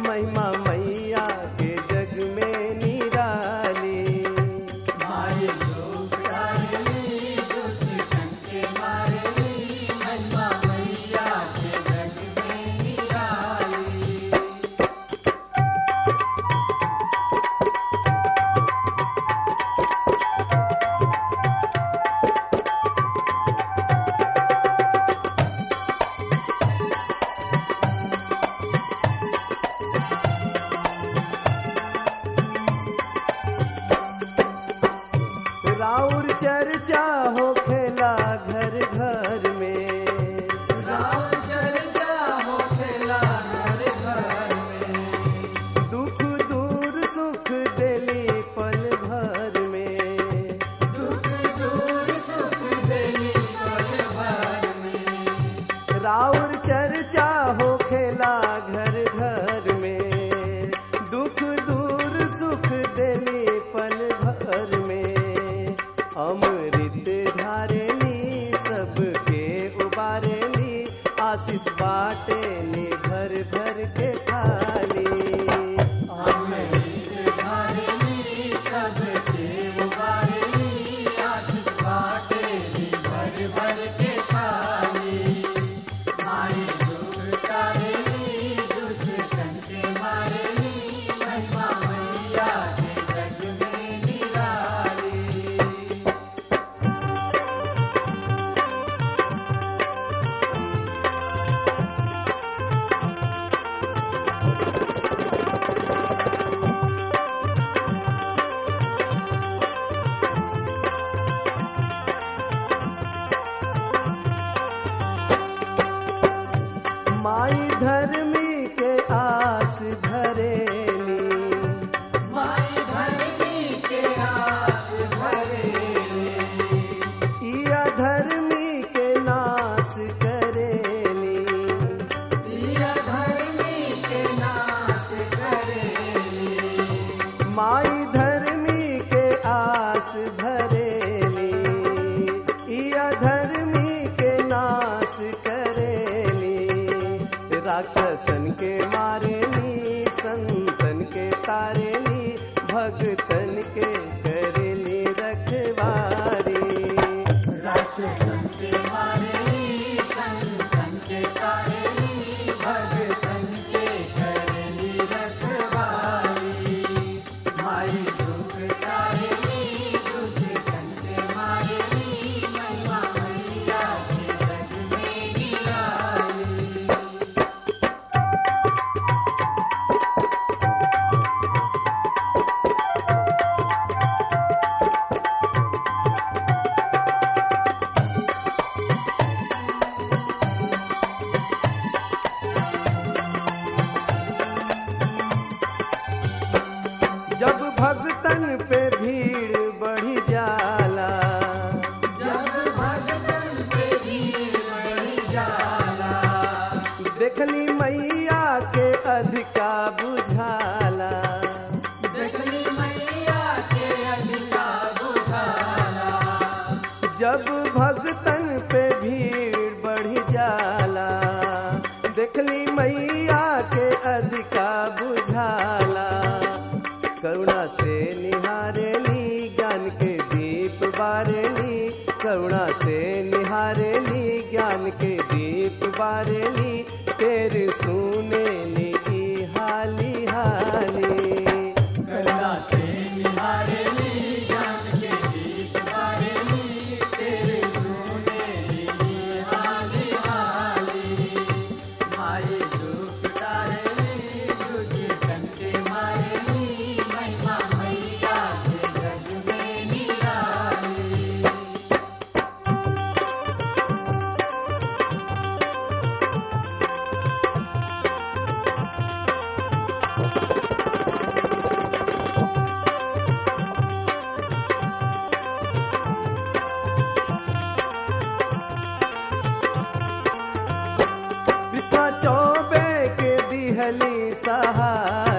महिमा मैया के जग में निराली मारे लोग डाली दुष्टन के मारे महिमा मैया के जग में निराली राउर चर्चा हो खेला घर घर में राम चर्चा हो खेला घर घर में दुख दूर सुख देली पल भर में दुख दूर सुख देली पल भर में राउर चर्चा हो खेला घर घर में दुख दूर सुख देली पल भर में अमृत धारेली सबके उबारेली आशीष बाटेली भर भर के थाली अमृत धारिणी सबके उबारिणी आशीष बाटेली भर भर के थाली मारे दुख तारिणी दुष्टन के मारिणी महिमा मैया के जग में निराली माई धर्मी के आस धरेली माई धरनी के आस भरेली इया धर्मी के नाश करेली दिया धर्मी के नाश करेली माई धर्मी के आस भरेली इया धर्मी के नाश करेली राक्षसन के मारेली संतन के तारेली भगतन के करेली रखवारी राक्षसन के मारेली संतन के तारेली भगतन के करेली रखवाली माई दुख तारेली दुष्टन के मारेली महिमा मैया के जग में निराली जब भगतन पे भीड़ बढ़ी जाला जब भगतन पे भीड़ बढ़ी जाला देखली मैया के अधिका बुझाला देखली मैया के अधिका बुझाला जब भगतन पे भीड़ बढ़ी जाला देखली मैया के अधिका बुझाला करुणा से निहारेली ज्ञान के दीप बारेली करुणा से निहारेली ज्ञान के दीप बारेली तेरे सुनेली ई हाली हाली करुणा से निहारेली ज्ञान के दीप बारेली तेरे सुनेली हाली हाली माये दुख तारेली दुष्टन के मारेली महिमा मैया के जग में निराली कृष्णा चौबे के दिहली सहारा